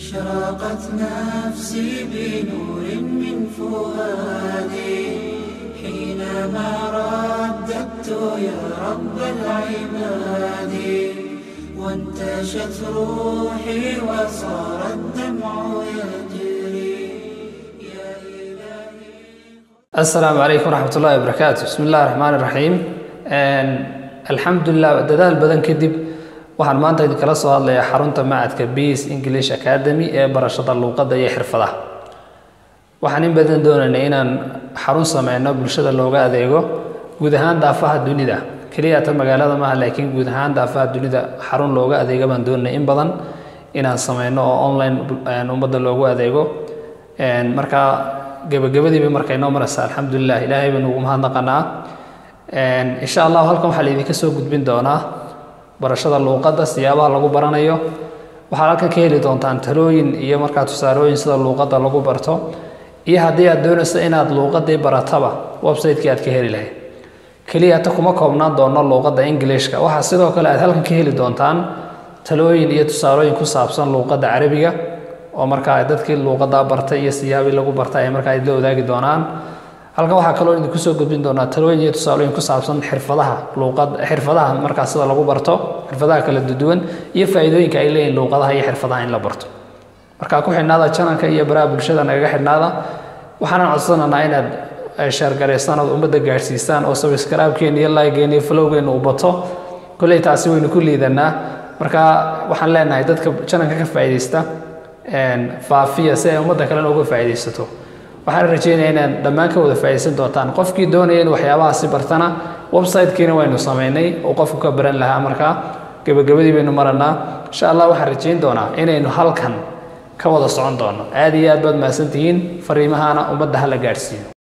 أشرقت نفسي بنور من فؤادي حينما رددت يا رب العباد وانتشت روحي وصار الدمع يجري يا إلهي asalaamu calaykum waraxmat ullahi wabarakaatu bismi illahi raxmaan iraxiim alxamdulilah dadaal badan kadib waxaan maanta idinkala soo hadlayaa xarunta macadka beas english academy ee barashada luuqadda iyo xirfadaha waxaan in badan doonaynay inaan xarun sameyno bulshada looga adeego guud ahaan daafaha dunida keliya ta magaalada maaha laakiin guud ahaan daafaha dunida xarun looga adeega baan doonanay in badan inaan sameyno oo online ummadda loogu adeego markaa gabagabadiiba markay noo maraysa alxamdulilah ilaahay baynu ugu mahadnaqanaa insha allahu halkan waxaa laydinka soo gudbin doonaa barashada luuqadda siyaabaha lagu baranayo waxaad halkan ka heli doontaan talooyin iyo markaa tusaalooyin sida luuqadda lagu barto iyo haddii aad doonayso inaad luuqaddii barataba website-kii aad ka heli lahayd keliya ta kuma koobnaan doono luuqadda englishka waxaa sidoo kale aad halkan ka heli doontaan talooyin iyo tusaalooyin ku saabsan luuqadda carabiga oo markaa dadkii luuqadda bartay iyo siyaabii lagu bartay ay markaa la wadaagi doonaan halkan waxaa kaloo idinku soo gudbin doonaa talooyin iyo tusaalooyin ku saabsan xirfadaha luuqad xirfadaha markaa sida lagu barto xirfadaha kala duwan iyo faa'iidooyinka ay leeyihin luuqadaha iyo xirfadaha in la barto markaa ku xidhnaada janalka iyo baraha bulshada nagaga xidhnaada waxaanan codsanaynaa inaad sheergaraysaan ood ummadda gaadhsiisaan oo sabskraibkeena iyo laygeen iyo flowgeena uu bato kolley taasi waynu ku liidanaa marka waxaan leenahay dadka janalka ka faa'iidaysta faafiya si ay ummadda kalena uga faa'iidaysato waxaan rajeynayaa inaad dhammaan ka wada faa'iidaysan doontaan qofkii doonaya in waxyaabahaasi bartana website-kiina waynu samaynay oo qofku ka baran lahaa markaa gebagabadii baynu maranaa insha allah waxaan rajeyn doonaa inaynu halkan ka wada socon doono aad iyo aad baad mahadsantihiin fariimahana ummadda hala gaadhsiiyo